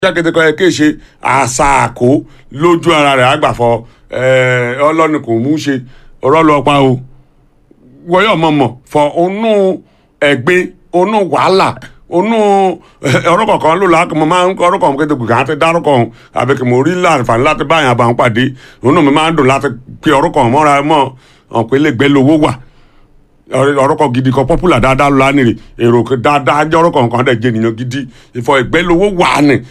jákèjẹ kọ́ ẹ kéè ṣe àṣàkó lójú ara rẹ̀ àgbàfọ ọlọ́ni kò mú ṣe ọ̀rọ̀ lọ pa o wọ́yọ̀ mọ̀mọ̀ fọ onú ẹ̀gbin onú wàhálà onú ọ̀rọ̀ kọ̀ọ̀kan ló la mo máa ń kọ́ ọ̀rọ̀ kọ̀ọ̀kan kéde gbìgbà àti dárúkọ ọ̀hún àbí kí mo rí láǹfààní láti bá àyàn àbàwọn pàdé onú mi máa ń dùn láti pe ọ̀rọ̀ kọ̀ọ̀kan mọ́ra mọ́ ọ̀pẹ́ lè gbẹ́ lówó wà ọ̀rọ̀ kan gidi kan popular dáadáa ló lánìí rè èrò dáadáa jẹ́ ọ̀rọ̀ kọ̀ọ̀kan dẹ̀ jẹ́ ènìyàn gidi ìfọ̀ ìgbẹ́ lówó wà ní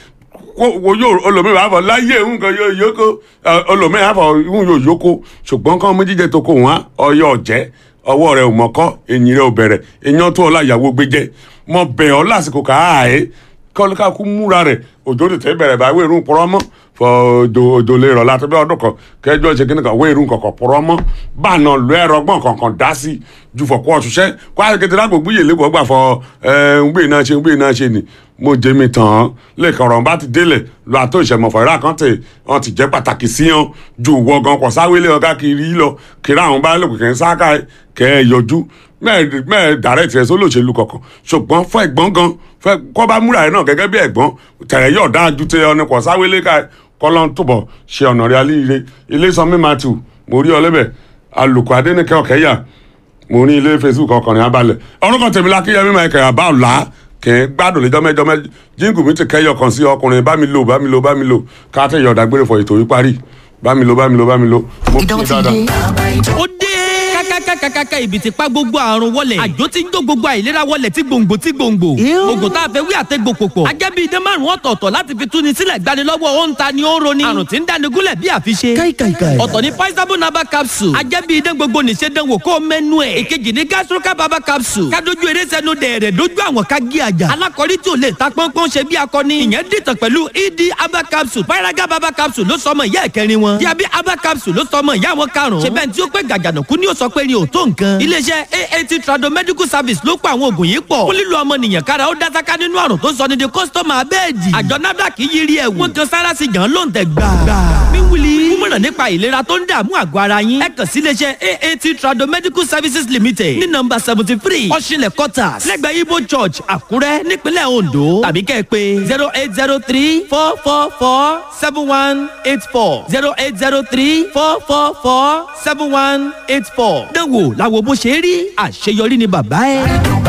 wo yóò olómi wà fọ láyé nǹkan yóò yókò olómi wà fọ ìhun yóò yókò ṣùgbọ́n kàn mú jíjẹ tó kò wọ́n ọyọ ọ̀jẹ́ ọwọ́ rẹ ò mọ̀kọ́ ẹ̀yìn rẹ ò bẹ̀rẹ̀ èèyàn tó ọlá ìyàwó gbé jẹ́ mọ bẹ̀ ọ́ lásìkò káàáyé kọ́lùkàkú múra rẹ̀ òjò tètè bẹ̀rẹ̀ bá wéèrú pọ̀rọ́ mọ́ fọ òjò òjò lè rọ̀ láti bí ọdún kan kẹjọ ṣe kíni kan wéèrú kankan pọ̀rọ̀ mọ́ bá náà lọ ẹ̀rọ gbọ̀n kankan dá sí ju fọ̀kọ́ ọ̀ṣuṣẹ́ kó àti kété lágbo gbúyè lẹ́kọ̀ọ́ gbà fọ ẹ̀ ń gbé náà ṣe ń gbé náà ṣe nì mo jẹ mi tàn án lẹ́ẹ̀kan ọ̀rọ̀ bá ti délẹ̀ lọ àtó ìṣẹ̀mọ̀fọ̀ ìrà kan tẹ̀ wọ́n ti jẹ́ pàtàkì sí hàn ju ìwọ gan kọ̀ sáwélé ọ̀gá kiri lọ kiri àwọn bá lòkè kẹ́ ń sáká kẹ́ ẹ yọjú mẹ́ẹ̀ dàrẹ́tì rẹ̀ sólòṣèlú kọ̀ọ̀kan ṣùgbọ́n fún ẹ̀gbọ́n gan fẹ́ kọ́ bá múra rẹ̀ náà gẹ́gẹ́ bí ẹ̀gbọ́n tẹ̀rẹ̀ yọ̀ dáa ju tẹ ọ̀nà kọ̀ sáwélé ká kọ́lọ́n túbọ̀ ṣe ọ̀nà rẹ̀ alíire ilé sanmi matthew mo rí ọlẹ́bẹ̀ alùkò adẹ́nìkẹ́ ọ̀kẹ́yà mo ní ilé facebook ọkùnrin abalẹ̀ ọ̀rọ̀ kan tèmi lákìyẹmí máa kẹ̀ àbá ọ̀la kẹ́ ẹ gbádùn lẹ́jọ́ mẹ́jọ mẹ́jọ jíǹkù mi ti kẹ́yọ̀ kan sí ọkùnrin bá mi lò bá mi lò bá mi lò ká tẹ̀ yọ̀ dágbére fọ ètò yìí parí bá mi lò bá mi lò bá mi lò mo kí i dáadáa. ó dé kákákákákáká ibi tí pa gbogbo àrùn wọlé àjò tí ń jó gbogbo àìlera wọlé tí gbòǹgbò tí gbòǹgbò oògùn tá a fẹ́ wí àtẹ́gbò pòpọ̀ ajẹ́bí idán márùn ọ̀tọ̀ọ̀tọ̀ láti fi túni sílẹ̀ gbanilọ́wọ́ ó ń ta ni ó ń roni àrùn tí ń dáni gúnlẹ̀ bí àfiṣe ọ̀tọ̀ ní paisabo naba capsule ajẹ́bí idán gbogbo nìṣe dánwò kó mẹ́nu ẹ̀ èkejì ní gastroca baba capsule kádojú eré sẹ́nu dẹ̀rẹ̀ dojú àwọn ká gé àjà alákọ̀rí tí ò lè ta pọ́npọ́n ṣe bí akọni ìyẹn dìtàn pẹ̀lú ed aba capsule paraga baba capsule ló sọmọ ìyá ẹ̀kẹrin wọn diabi aba capsule ló sọmọ ìyá wọn karùn-ún ṣe bẹ́ẹ̀ tí ó pẹ́ gàjànàkú ni ó sọ pé ni ò tó nǹkan. iléeṣẹ́ aat trado medical service ló pa àwọn oògùn yìí pọ̀. fún lílo ọmọnìyàn kára ó dásáká nínú àrùn tó sọ ní di kọ́sítọ́mù abẹ́ẹ̀dì. àjọ nafdac yí rí ẹ̀wù. wọ́n kan sára sí gan ló ń tẹ̀ gbà. mi wuli. kúmọ̀ràn nípa ìlera tó ń dààmú àgọ́ ara yín. ẹ kàn sí iléeṣẹ́ aat trado medical services limited ní nọmba seventy three ọ̀ṣinlẹ̀ quarters lẹ́gbẹ̀ẹ́ ibo church àkúrẹ́ nípínlẹ̀ ondo tàbí kẹ́ ẹ pé zero eight zero three four four four seven one eight four zero eight zero three four four four seven one eight four. dánwò làwọn bó ṣe rí àṣeyọrí ni bàbá ẹ.